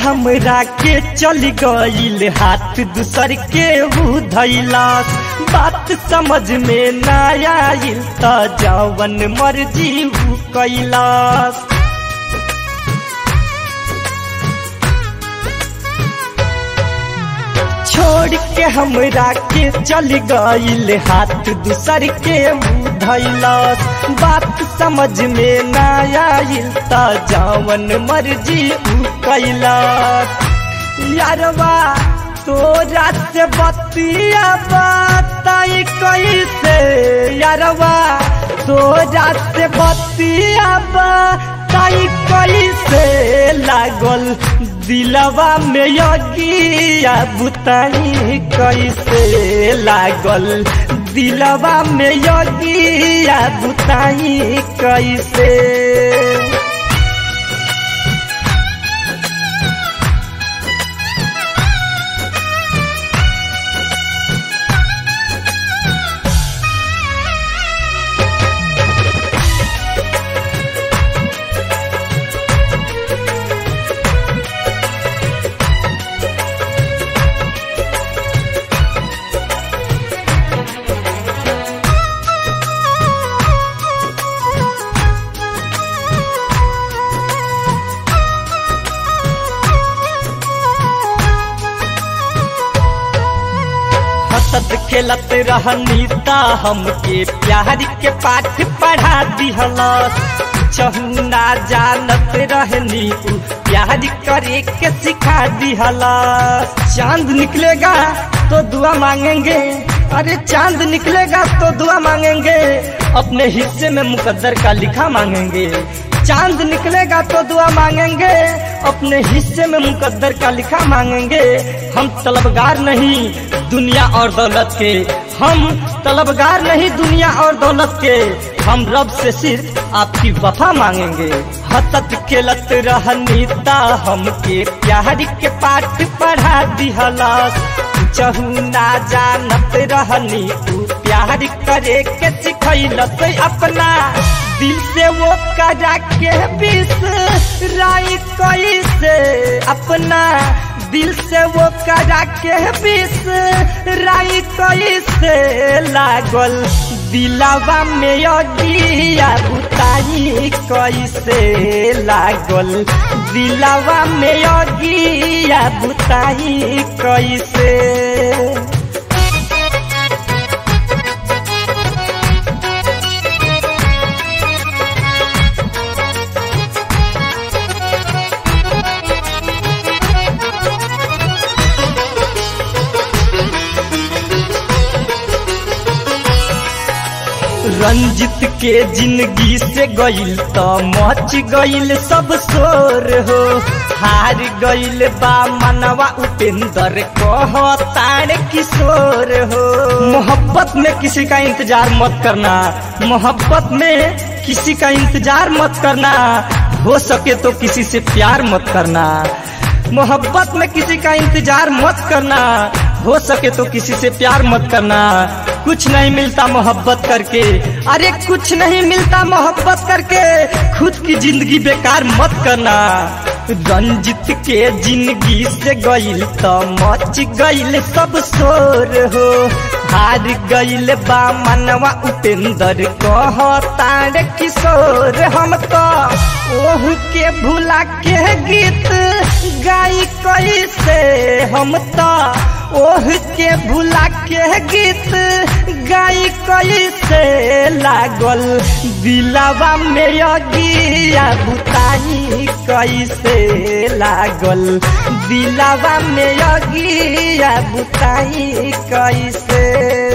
हमरा के चल गईल हाथ दूसर के हु धैलास बात समझ में ना आइल त जवन मर्जी हु कैलास छोड़ के हमरा के चल गईल हाथ दूसर के धैलस बात समझ में ना आइल त जवन मर्जी उ कैलस यारवा तोरा से बतिया बताई कैसे यारवा तोरा से बतिया बताई कैसे लागल दिलवा में यगिया बुताई कैसे लागल दिलवा में यगिया बुताई कैसे हंसत खेलत रहनी ता हमके प्यार के पाठ पढ़ा दिहलस चहुना जानत रहनी उ प्यार करे के सिखा दिहलस चांद निकलेगा तो दुआ मांगेंगे अरे चांद निकलेगा तो दुआ मांगेंगे अपने हिस्से में मुकद्दर का लिखा मांगेंगे चांद निकलेगा तो दुआ मांगेंगे अपने हिस्से में मुकद्दर का लिखा मांगेंगे हम तलबगार नहीं दुनिया और दौलत के हम तलबगार नहीं दुनिया और दौलत के हम रब से सिर्फ आपकी वफा मांगेंगे हसत खेलत रहनी ता हमके प्यार के पाठ पढ़ा दिहलस चहुना जानत रहनी तू प्यार करे के सिखैलस अपना दिल से वो करा के बिसराई कैसे अपना दिल से वो करा के बिसराई कैसे लागल दिलावा में अगिया बुताई कैसे लागल दिलावा में अगिया बुताई कैसे रंजित के जिंदगी से गईल त मच गईल सब शोर हो हार गईल बा मनवा उपेंद्र कह ताड़ किशोर हो मोहब्बत में किसी का इंतजार मत करना मोहब्बत में किसी का इंतजार मत करना हो सके तो किसी से प्यार मत करना मोहब्बत में किसी का इंतजार मत करना हो सके तो किसी से प्यार मत करना कुछ नहीं मिलता मोहब्बत करके अरे कुछ नहीं मिलता मोहब्बत करके खुद की जिंदगी बेकार मत करना रंजित के जिंदगी से गईल तो मच गईल सब शोर हो हार गईल बा मनवा उपेंद्र कह तार किशोर हम तो ओह के भुला के गीत गाई कैसे हम तो ओह के भुला के गीत गाई कैसे लागल दिलावा में अगिया बुताई कैसे लागल दिलावा में अगिया बुताई कैसे